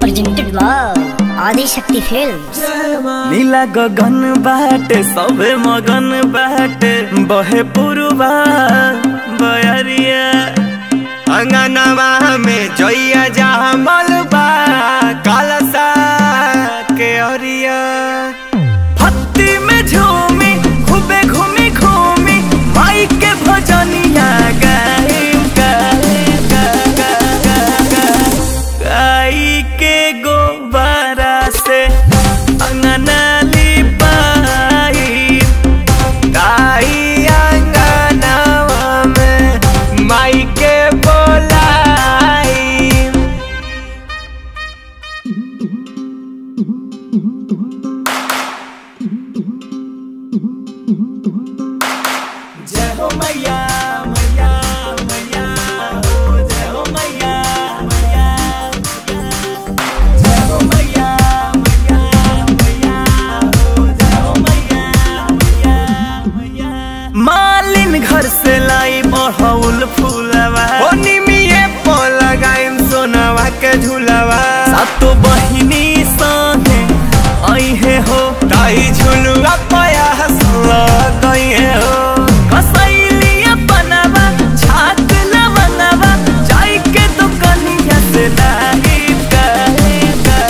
presented by Adi Shakti Films. नीला गगन बाटे सबे मगन बाटे बहे पुरबा बयरिया अंगनवा में जइया जामल बा कालसा के अरिया भक्ति में झूमी खूबे घूमी घूमी माई के भजनिया गाइम गाइम गा- गा- गा- गा- गाई के गोबारा से अंगना लिपाई गाई अंगनावा में माई के बोलाई जय हो मैया मैया मैया हो जय हो मैया मैया जय हो मैया मैया मैया हो जय हो मैया मैया मैया मालिन घर से लाई बढ़ौल फूलवा ओ निमिये पो लगाइम सोनवा के झूलवा सातो बहिनी संगे अइहे हो ताई झुलुआ पया हसला गइहे हो कसैलिया बनवा छाक लवनवा जाई के दुकनिया से लाई गाई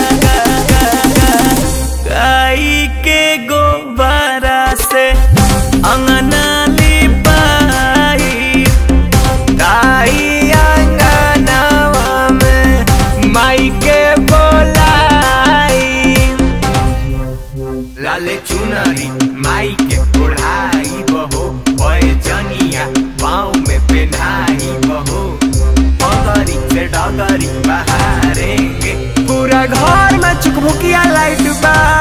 गाई के गोबारा से अंगना लिपाई गाई अंगनावा में माई के बोलाई लाले चुनरी माई के ओढ़ाई बहो ओए जनिया पाँव में पहनाई बहो पगरी से डगरी बहारेंगे पूरा घर में चुकभुकिया लाइट बा